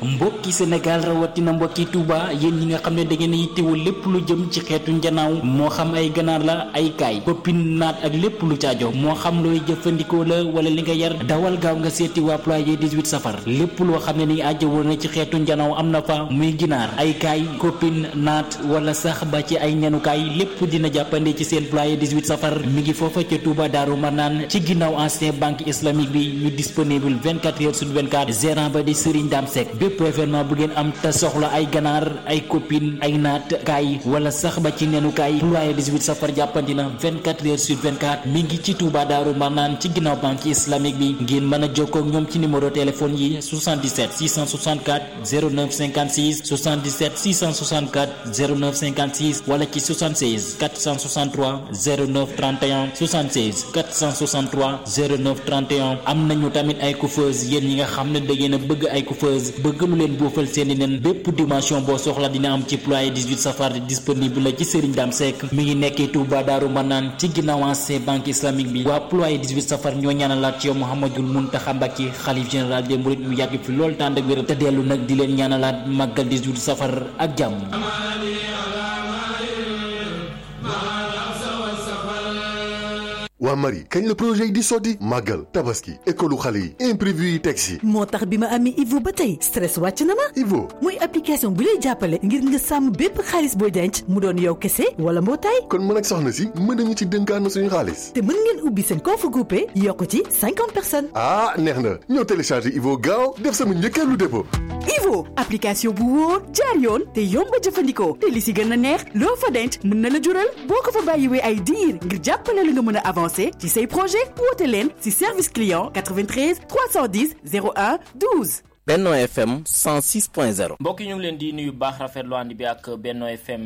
mbokki Sénégal rawatina mbokki Touba yéen ñi nga xam ne da ngeen yittewoo lépp lu jëm ci xeetu njanaaw moo xam ay ganaar la ay kaay koppin naat ak lépp lu caajo moo xam looy jëfandikoo la wala li nga yar dawal gaaw nga seeti waa ployé 18 safar lépp loo xam ne ni ajjawoo na ci xeetu njanaaw am na fa muy ginaar ay kaay koppin naat wala sax ba ci ay ñanukaay lépp dina jàppande ci seen ployé 18 safar mi ngi foofa ca Touba Daaru Marnaan ci ginnaaw ancien banque islamique bi ñu disponible 24 heures sur 24 gérant ba di Serigne Dame Seck bépp événement bu ngeen am te soxla ay ganaar ay copine ay naat kaay wala sax ba ci nenukaay ployé 18 safar jàppandi na 24 heures sur 24 mi ngi ci Touba Daaru Marnaan ci ginnaaw banque islamique bi ngeen mën a jokkoo ak ñoom ci numéro téléphone yi 77 664 09 56 77 664 09 56 wala ci 76 463 09 31 76 463 09 31 am nañu tamit ay coiffeuse yéen ñi nga xam ne da ngeen a bëgg ay coiffeuse bëgg lu leen boofal seeni nen bépp dimension boo soxla dina am ci ployé 18 safar disponible la ci Serigne Dame Seck mi ngi nekkee Touba Daaru Manaan ci ginnaaw ancien banque islamique bi waa ployé 18 safar ñoo ñaanalaat ci yow Mouhamadul Mountakha Mbacké xalif général des mourides mu yàgg fi lool tànd ak wér te dellu nag di leen ñaanalaat màggal 18 safar ak jàmm waa Marie kañ la projet yi di sotti màggal tabaski école xale yi imprévu yi teg si moo tax bi ma amee Ivo ba tey stress wàcc na ma Ivo muy application bu lay jàppale ngir nga sàmm bépp xaalis booy denc mu doon yow kese wala mbootaay kon mën ak soxna si mën nañu ci dënkaan na suñu xaalis te mën ngeen ubbi seen compte groupé yokk ci cinquante personnes ah neex na ñëw télécharger Ivo gaaw def sama njëkkeelu dépôt Ivo application bu wóor jaar yoon te yomb a jëfandikoo te li si gën a neex loo fa denc mën na la jural boo ko fa bàyyiwee ay diir ngir jàppale la nga mën a avancer ci say projet woote leen ci service client 93 310 01 12. Benno FM 106.0. mbokk yi ñu ngi leen di nuyu baax rafetlu ànd bi ak Benno FM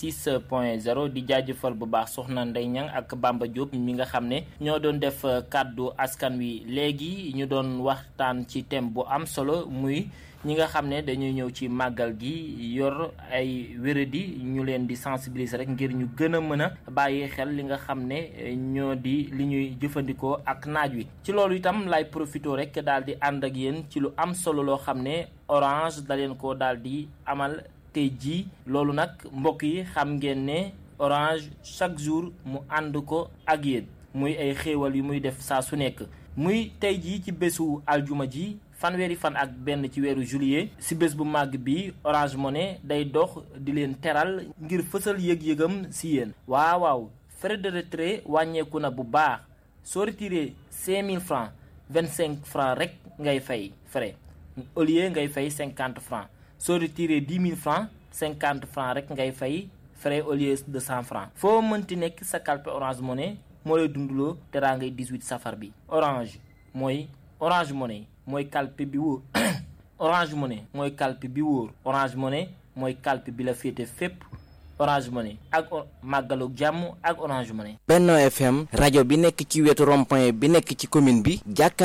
106.0 di jaajëfal bu baax soxna Ndeye Niang ak Bamba Diop mi nga xam ne ñoo doon def kàddu askan wi léegi ñu doon waxtaan ci thème bu am solo muy. ñi nga xam ne dañuy ñëw ci màggal gi yor ay wéradi ñu leen di sensibiliser rek ngir ñu gën a mën a bàyyi xel li nga xam ne ñoo di li ñuy jëfandikoo ak naaj wi ci loolu itam lay profité rek daal di ànd ak yéen ci lu am solo loo xam ne orange da leen ko daal di amal tey jii loolu nag mbokk yi xam ngeen ne orange chaque jour mu ànd ko ak yéen muy ay xéewal yu muy def saa su nekk muy tey jii ci bésu aljuma ji fanweeri fan ak benn ci weeru juillet si bés bu màgg bi Orange Money day dox di leen teral ngir fësal yëg-yëgam si yéen waaw waaw frais de retrait wàññeeku na bu baax soo retiré 5000 francs 25 francs rek ngay fay frais au lieu ngay fay 50 francs soo retiré 10 000 francs 50 francs rek ngay fay frais au lieu de 100 francs foo mënti nekk sa kalpe Orange Money moo lay dundaloo teraa ngay 18 safar bi Orange mooy Orange Money mooy kalpe bi wóor Orange Money mooy kalpe bi wóor Orange Money mooy kalpe bi la féete fépp Orange Money ak màggalu jàmm ak Orange Money. Benno FM rajo bi nekk ci wetu rond-point bi nekk ci commune bi jàkkaar